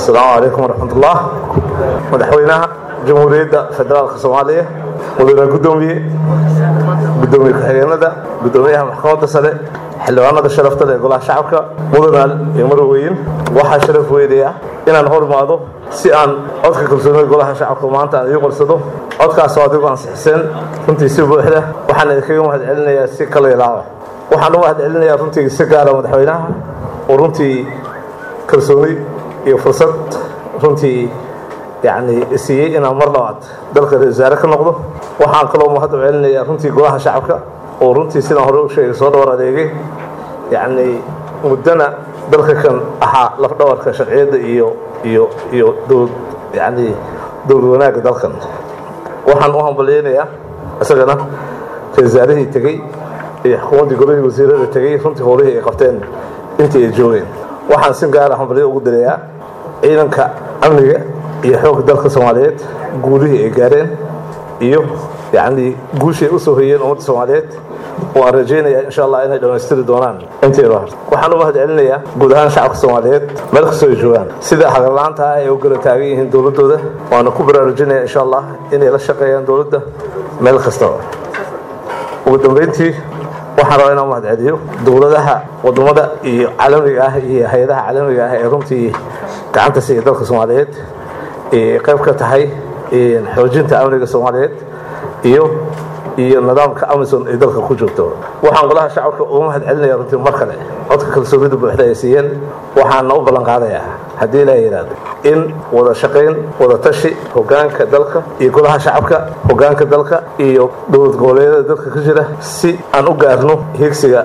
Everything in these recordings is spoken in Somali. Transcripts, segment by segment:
asalaamu calaykum waraxmatullah madaxweynaha jamhuuriyadda federaalka soomaaliya mudane gudoomiye gudoomiye ku-xigeenada gudoomiyaha maxkamadda sare xildhibaanada sharafta leh ee golaha shacabka mudanaal iyo marweyn waxaa sharaf weynaya inaan hor imaado si aan codka kalsoonida golaha shacabka maanta aan ii qorsado codkaasoo adigu ansixiseen runtii si buuxda waxaan idinkaga mahad celinayaa si kala ilaaba waxaan u mahad celinayaa runtii si gaara madaxweynaha oo runtii kalsooni iyo fursad runtii yacni siiyey inaan mar labaad dalka ra-isul wasaare ka noqdo waxaan kaloo mahad u celinayaa runtii golaha shacabka oo runtii sidaan hore u sheegay soo dhawar adeegay yacni muddana dalka kan ahaa lafdhabarka sharciyadda iyo iyo iyo dowlad yacni dowlad wanaagga dalkan waxaan u hambalyeynayaa isagana ra-isul wasaarihii tegey iyo xukuumaddii golihii wasiirada tegey runtii howlihii ay qabteen intii ay joogeen waxaan si gaara hambalyo ugu dirayaa ciidanka amniga iyo xoogga dalka soomaaliyeed guulihii ay gaareen iyo yacni guushii ay u soo hoyeen ummadda soomaaliyeed oo aan rajaynayaa insha allah inay dhammaystiri doonaan inteeda horta waxaan u mahad celinayaa guud ahaan shacabka soomaaliyeed meel kastoo ay joogaan sida hagarla-aanta ah ay u gala taagan yihiin dowladdooda waana ku baraarujinaya insha allah inay la shaqeeyaan dowladda meel kastaba ugu dambeyntii waxaan rabaa inaan mahad celiyo dowladaha wadamada iyo caalamiga ah iyo hay-adaha caalamiga ah ee runtii gacanta siiya dalka soomaaliyeed ay qayb ka tahay xoojinta amniga soomaaliyeed iyo iyo nidaamka amison ay dalka ku joogto waxaan golaha shacabka uga mahad celinaya runtii mar kale codka kalsoonida buuxda ay siiyeen waxaana u ballan qaadayaa haddii ilaa yidhaahdo in wada shaqayn wada tashi hogaanka dalka iyo golaha shacabka hogaanka dalka iyo dowlad goboleedyada dalka ka jira si aan u gaarno higsiga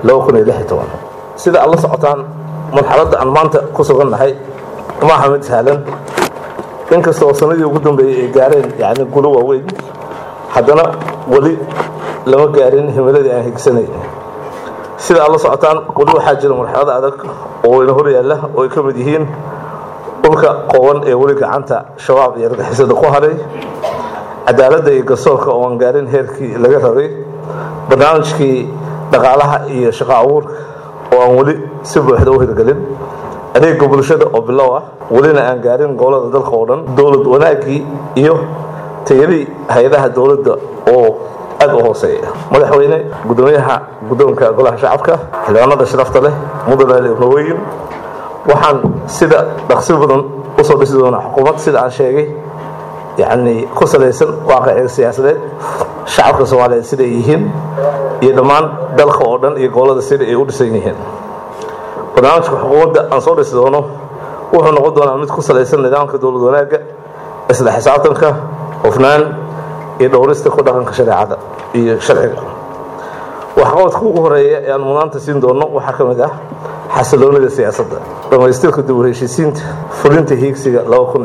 sida aad la socotaan marxaladda aan maanta ku sugannahay ma aha mid sahlan inkasta oo sanadii ugu dambeeyey ay gaareen yani gulo waaweyn haddana weli lama gaarin himiladii aan higsanayn sida aad la socotaan weli waxaa jira marxalada adag oo ina hor yaalla oo ay ka mid yihiin dhulka qooban ee weli gacanta shabaab iyo argixisada ku haray cadaaladda iyo garsoorka oo aan gaarin heerkii laga rabay barnaamijkii dhaqaalaha iyo shaqo abuurka oo aan weli si buuxda u hirgelin adeega bulshada oo bilow ah welina aan gaarin gobolada dalka oo dhan dowlad wanaaggii iyo tayadii hay-adaha dowladda oo aad u hooseeya madaxweyne gudoomiyaha guddoonka golaha shacabka xildhibaanada sharafta leh mudane ibnaweyn waxaan sida dhaqsi badan usoo dhisi doonaa xukuumad sida aan sheegay yacni ku salaysan waaqiciga siyaasadeed shacabka soomaaliyeed siday yihiin iyo dhammaan dalka oo dhan iyo gobolada sida ay u dhisan yihiin barnaamijka xukuumadda aan soo dhisi doono wuxuu noqon doonaa mid ku salaysan nidaamka dowlad wanaagga isla xisaabtanka hufnaan iyo dhowrista ku dhaqanka shareecada iyo sharciga waxqabadka ugu horeeya ee aan mudnaanta siin doono waxaa ka mid ah xasiloonida siyaasadda dhammaystirka dib u heshiisiinta fulinta hiigsiga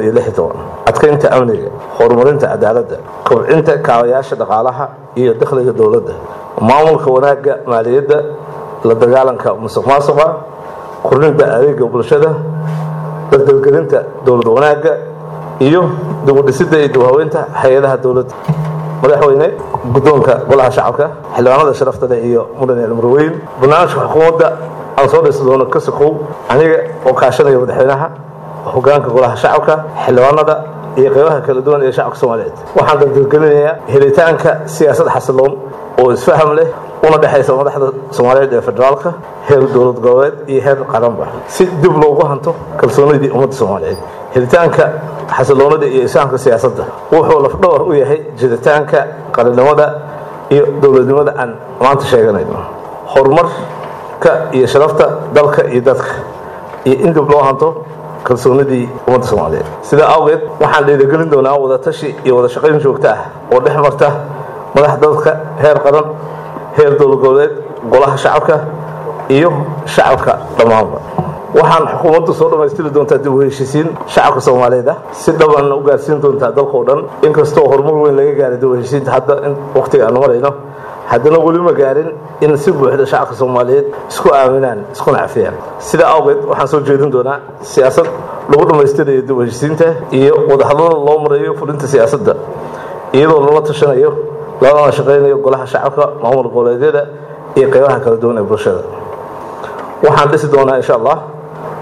adkaynta amniga horumarinta cadaaladda kobcinta kaabayaasha dhaqaalaha iyo dakhliga dowladda maamulka wanaagga maaliyadda la dagaalanka musuq maasuqa kordhinta adeega bulshada dardargelinta dowlad wanaagga iyo dibudhisidda iyo dibhaweynta hay-adaha dowladda madaxweyne guddoonka golaha shacabka xildhibaanada sharafta leh iyo mudane almarweyn barnaamijka xukuumadda aan soo dhisi doono ka sokow aniga oo kaashanaya madaxweynaha hogaanka golaha shacabka xildhibaanada iyo qeybaha kala duwan ee shacabka soomaaliyeed waxaan dardargelinayaa helitaanka siyaasad xasiloon oo isfaham leh una dhexaysa madaxda soomaaliyeed ee federaalka heer dowlad goboleed iyo heer qaranba si dib loogu hanto kalsoonidii ummadda soomaaliyeed helitaanka xasiloonida iyo isfahamka siyaasadda wuxuu lafdhawar u yahay jiritaanka qarannimada iyo dowladnimada aan maanta sheeganayno horumarka iyo sharafta dalka iyo dadka iyo in dib loo hanto kalsoonidii ummadda soomaaliyeed sidaa awgeed waxaan dhiirigelin doonaa wada tashi iyo wada shaqayn joogto ah oo dhex marta madax dalka heer qaran heer dowlad goboleed golaha shacabka iyo shacabka dhammaanba waxaan xukuumaddu soo dhammaystiri doontaa dib u heshiisiin shacabka soomaaliyeed ah si dhabanna u gaarsiin doontaa dalkao dhan inkastoo horumar weyn laga gaaray dib u heshiisiinta hadda in waqtiga aanu marayno haddana weli ma gaarin in si buuxda shacabka soomaaliyeed isku aaminaan iskuna cafiyaan sidaa awgeed waxaan soo jeedin doonaa siyaasad lagu dhammaystirayo dib u heshiisiinta iyo wadahadlada loo marayo fulinta siyaasadda iyadoo lala tashanayo lalana shaqaynayo golaha shacabka maamul goboleedyada iyo qeybaha kala duwan ee bulshada waxaan dhisi doonaa insha allah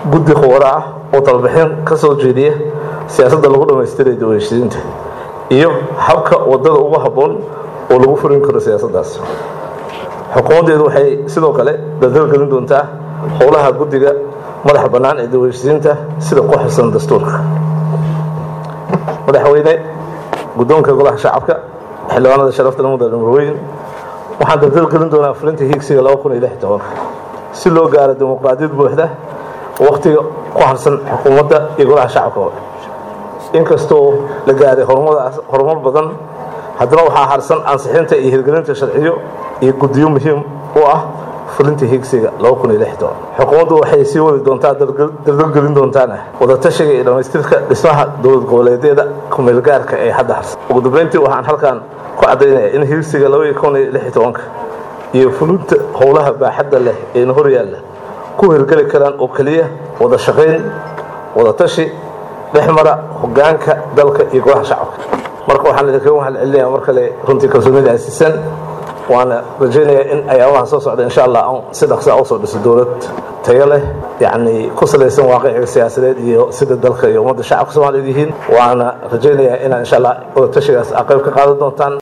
guddi khubaro ah oo talabixin ka soo jeediya siyaasadda lagu dhammaystiray dawashadiinta iyo habka waddada ugu habboon oo lagu furin karo siyaasaddaas xukuumaddeedu waxay sidoo kale dadalgelin doontaa howlaha guddiga madaxa bannaan ee dawashadiinta sida ku xusan dastuurka madaxweyne guddoonka golaha shacabka xildhibaanada sharafta mudane marweyn waxaan dadalgelin doonaa fulinta hiigsiga si loo gaaro dimuqraadiyad buuxda wakhtiga ku harsan xukuumadda iyo golaha shacabka inkastoo la gaaray horumar badan haddana waxaa harsan ansixinta iyo hirgelinta sharciyo iyo guddiyo muhiim u ah fulinta hiigsiga xukuumaddu waxay sii wadi doontaa dardalgelin doontaana wadatashiga iyo dhammaystirka dhismaha dowlad goboleedyada kumeelgaarka ee hadda harsan ugu dambeyntii waxaan halkan ku caddaynaya in hiigsiga iyo fulinta howlaha baaxadda leh eena hor yaalla ku hirgeli karaan oo keliya wada shaqayn wada tashi dhex mara hogaanka dalka iyo golaha shacabka marka waxaan idinkaga mahad celinaya mar kale runtii kalsoonida asiisan waana rajaynayaa in ayaamaha soo socda insha allah aan si dhaqsaa usoo dhiso dowlad tayo leh yacni ku salaysan waaqiciga siyaasadeed iyo sida dalka iyo ummadda shacabka soomaaliyeed yihiin waana rajaynayaa inaan insha allah wada tashigaas aa qayb ka qaadan doontaan